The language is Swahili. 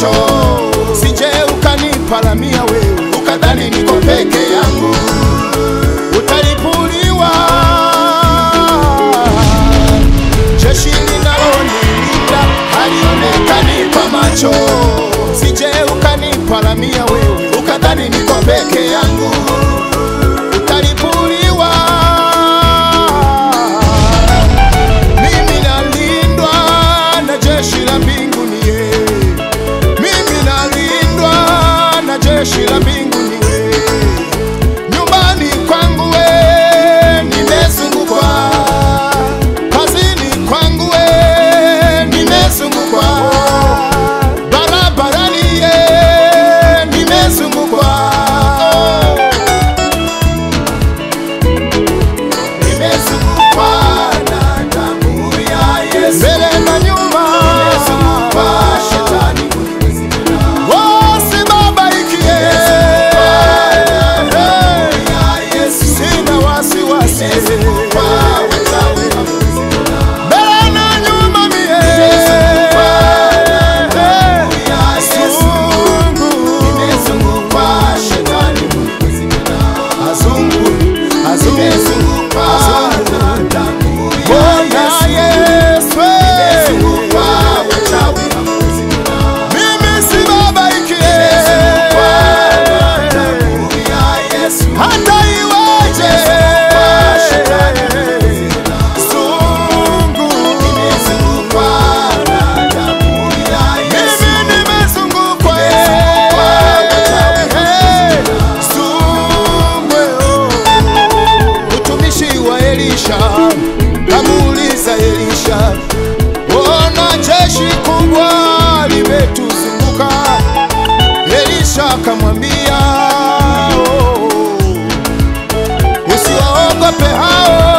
macho, sije ukaniparamia wewe ukadhani niko peke yangu, utalipuliwa jeshi linalonilinda halionekani kwa macho, sije ukaniparamia wewe ukadhani niko peke yangu, utalipuliwa mimi nalindwa na jeshi la mbinguni ye. Mimi nalindwa na jeshi la mbinguni we. Nyumbani kwangu we nimezungukwa, kazini kwangu we nimezungukwa, barabarani ye nimezungukwa, nimezungukwa na damu ya Yesu, mbele na nyuma nimezungukwa shetani Wasibabaikie, sina wasiwasi, mbele na nyuma mie, Azungu, azungu, azungu, Bwana Yesu, mimi sibabaikie, hata iweje, Zungu, mimi nimezungukwa, Zungu, mtumishi wa Elisha kamuuliza Elisha, ona jeshi kubwa limetuzunguka. Elisha akamwambia, oh, usiwaogope hao